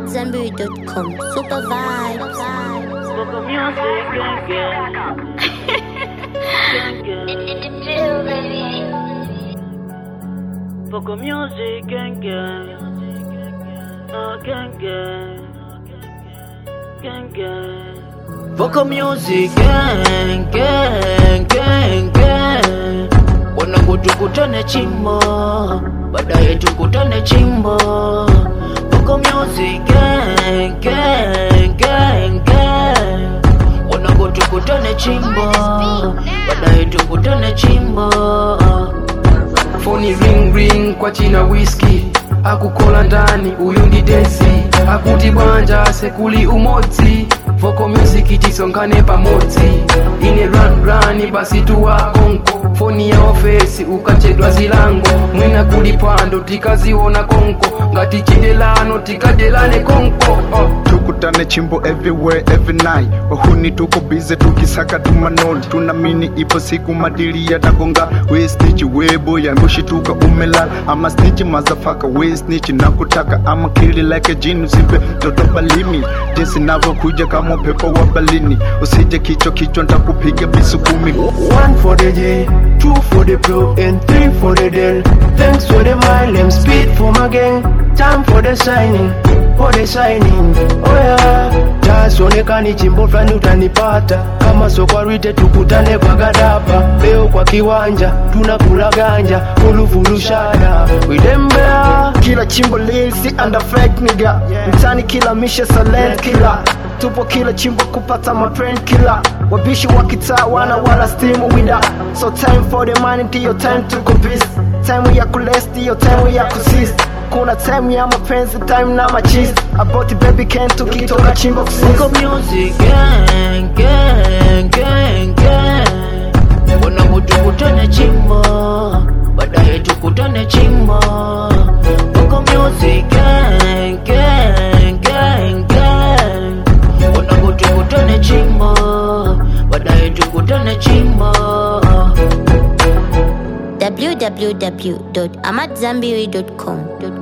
AmadZanbury.com. Super vibes. Vocal music, gang, gang. Gang, gang. Vocal music, gang, gang. Oh, gang, gang. Gang, gang. Vocal music, gang, gang, gang, gang. Wanangu tukutane chimbo, baadaye tukutane chimbo. Vocal music, gang, gang, gang, gang. Wanangu tukutane chimbo, baadaye tukutane chimbo. Phone ring ring kwa china whisky akukola ndani uyu ndi densi akuti bwanja sekuli umodzi vocal music tisongane pamodzi ine run run basi tuwa konko foni ya ofesi ukachedwa zilango mwina kuli pando tikaziona konko ngati chidelano tikadelane konko oh. tukutane chimbo everywhere every night wahuni tuko bize tukisaka tumanoli tunamini ipo siku madili yatagonga we snitch webo yangushituka umela ama snitch mazafaka we snitch nakutaka ama kili like a jini usipe toto balimi jinsi navyokuja kama upepo wa balini usije kichwa kichwa ntakupiga bisu kumi One for the J, two for the pro, and three for the del. Thanks for the mile, and speed for my gang. Time for the signing, for the signing. Oh yeah, just onekani chimbo fulani utanipata kama sokwarite tukutane kwa gadapa leo kwa kiwanja tunakula ganja fulufulu shada widembea kila chimbo lilsi under fake nigga mtani kila mishe silent killer tupo kila chimbo kupata matrend killer wabishi wa kitaa wana wala stimu wida so time for the money ndiyo time to compete time ya kules ndiyo time ya kusis kuna time ya mapenzi time na machis about baby can tukitoka chimbo kusis Vocal music, gang, gang, gang, gang. Wanangu tukutane chimbo, baadaye tukutane chimbo. Vocal music, gang, gang, gang, gang. Wanangu tukutane chimbo, baadaye tukutane chimbo. www.amadzanbury.com.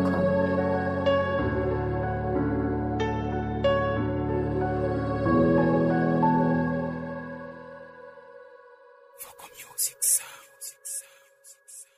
Vocal music sound.